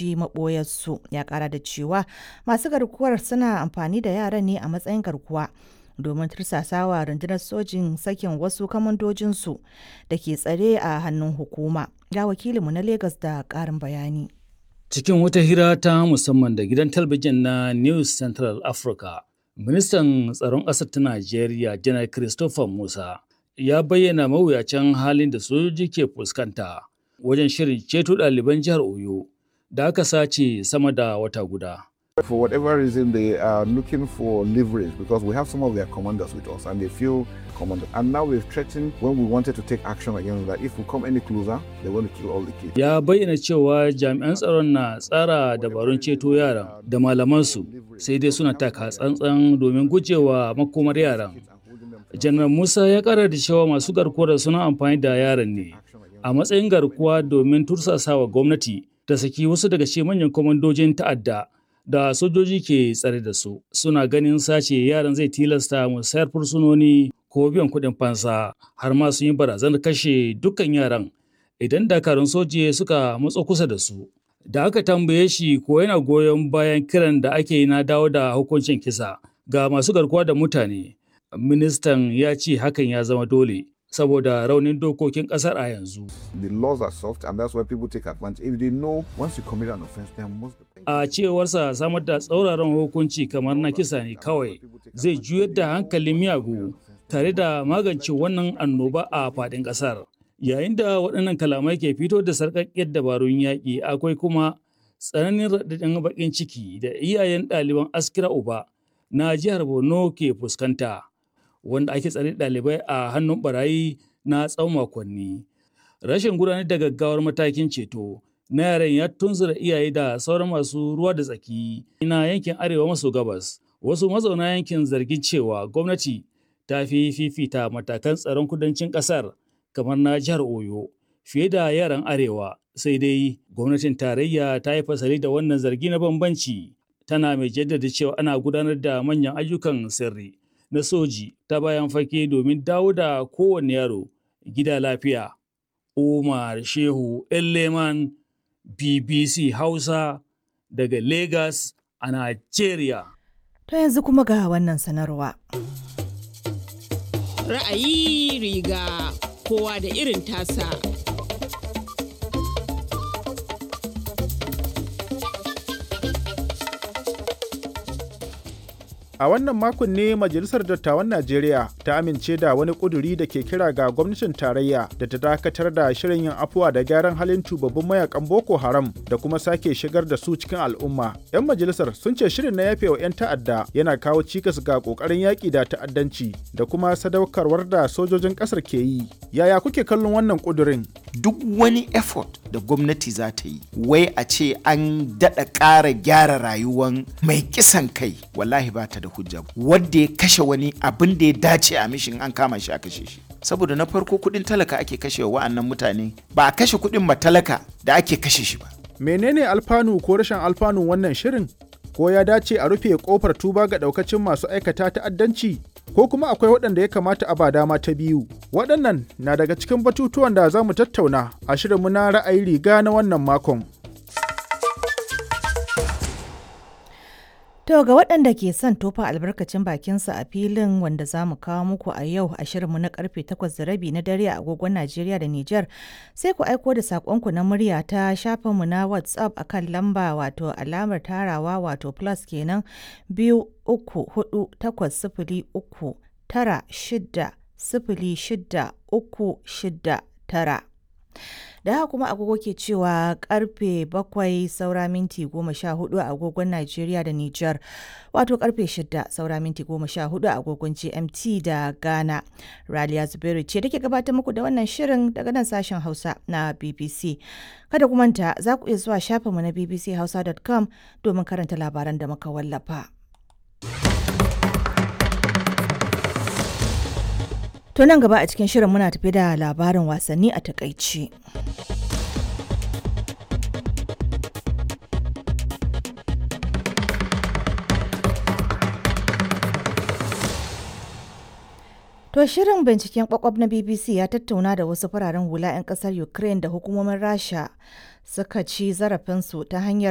fahimci maɓoyarsu ya ƙara da cewa masu garkuwar suna amfani da yaran ne a matsayin garkuwa domin tursasawa rundunar sojin sakin wasu kamandojinsu da ke tsare a hannun hukuma ga wakilinmu na Legas da ƙarin bayani cikin wata hira ta musamman da gidan talabijin na news central africa ministan tsaron ƙasar ta najeriya janar christopher musa ya bayyana mawuyacin halin da sojoji ke fuskanta wajen shirin ceto ɗaliban jihar Oyo da aka sace sama da wata guda. For whatever reason, they are looking for leverage because we have some of their commanders with us and they feel commanded. And now we've threatened when we wanted to take action against that if we come any closer, they want to kill all the kids. Ya bayyana cewa jami'an tsaron na tsara dabarun ceto yaran da malamansu sai dai suna taka tsantsan domin gujewa makomar yaran. janar musa ya kara da cewa masu garkuwar suna amfani da yaran ne a matsayin garkuwa domin tursasawa gwamnati ta saki wasu daga cikin manyan kwamandojin ta'adda da sojoji ke tsare da su suna ganin sace yaran zai tilasta musayar fursunoni ko biyan kuɗin fansa har ma sun yi barazanar kashe dukkan yaran idan dakarun soji suka matso kusa da su da aka tambaye shi ko yana goyon bayan kiran da ake yi na dawo da hukuncin kisa ga masu garkuwa da mutane ministan ya ce hakan ya zama dole saboda raunin dokokin kasar a yanzu. The laws are soft and that's why people take advantage. If they know once you commit an offense, there must be A cewarsa samar da tsauraran hukunci kamar na kisa ne kawai zai juyar da hankalin miyagu tare da magance wannan annoba a faɗin ƙasar. Yayin da waɗannan kalamai ke fito da sarƙaƙƙiyar dabarun yaƙi akwai kuma tsananin raɗaɗin baƙin ciki da iyayen ɗaliban askira uba na jihar Borno ke fuskanta. wanda ake tsare ɗalibai a hannun barayi na tsawon makonni. Rashin gudanar da gaggawar matakin ceto na yaran ya tunzura iyaye da sauran masu ruwa da tsaki na yankin arewa maso gabas. Wasu mazauna yankin zargin cewa gwamnati ta fi fifita matakan tsaron kudancin ƙasar kamar na jihar Oyo fiye da yaran arewa. Sai dai gwamnatin tarayya ta yi fasali da wannan zargi na bambanci tana mai jaddada cewa ana gudanar da manyan ayyukan sirri. na soji ta bayan fage domin dawo da kowane yaro gida lafiya. Umar Shehu Leman BBC Hausa daga Lagos a Nigeria. To yanzu kuma ga wannan sanarwa. Ra'ayi riga kowa da irin tasa. A wannan makon ne Majalisar Dattawan Najeriya ta amince da wani ƙuduri da ke kira ga gwamnatin tarayya da ta dakatar da shirin yin afuwa da gyaran halin tubabbin mayakan Boko Haram da kuma sake shigar da su cikin al'umma. 'Yan majalisar sun ce shirin na yafewa 'yan ta'adda yana kawo cikas ga ƙoƙarin yaƙi da ta'addanci da kuma sadaukarwar da sojojin ƙasar ke yi. Yaya kuke kallon wannan ƙudurin? Duk wani effort da gwamnati za ta yi, wai a ce an daɗa ƙara gyara rayuwan mai kisan kai, wallahi ba ta da hujja wadda ya kashe wani abin da ya dace a mishin an kama shi a kashe shi saboda na farko kudin talaka ake kashe wa'annan mutane ba a kashe kudin matalaka da ake kashe shi ba menene alfanu ko rashin alfanun wannan shirin ko ya dace a rufe kofar tuba ga daukacin masu aikata ta'addanci ko kuma akwai waɗanda ya kamata a ba dama ta biyu waɗannan na daga cikin batutuwan da za mu tattauna a shirinmu na ra'ayi riga na wannan makon To ga waɗanda ke son tofa albarkacin bakinsa a filin wanda za mu kawo muku a yau a shirinmu na karfe 8 da rabi na dare a agogon Najeriya da Nijar sai ku aiko da saƙonku na murya ta shafinmu na WhatsApp a kan lamba wato alamar tarawa wato plus kenan biyu uku hudu takwas sifili uku tara shida sifili shida uku shida tara. da haka kuma agogo ke cewa karfe bakwai saura minti goma sha hudu a agogon Najeriya da Nijar wato karfe shida saura minti goma sha hudu a agogon GMT da Ghana. Raliya Zubairu ce take gabatar muku da wannan shirin daga nan sashen Hausa na BBC. Kada ku manta za ku iya zuwa shafinmu na bbchausa.com domin karanta labaran da muka wallafa. To nan gaba a cikin shirin muna tafi da labarin wasanni a takaici. To shirin binciken kwakwab na BBC ya tattauna da wasu fararen hula 'yan kasar Ukraine da hukumomin Rasha suka ci zarafinsu ta hanyar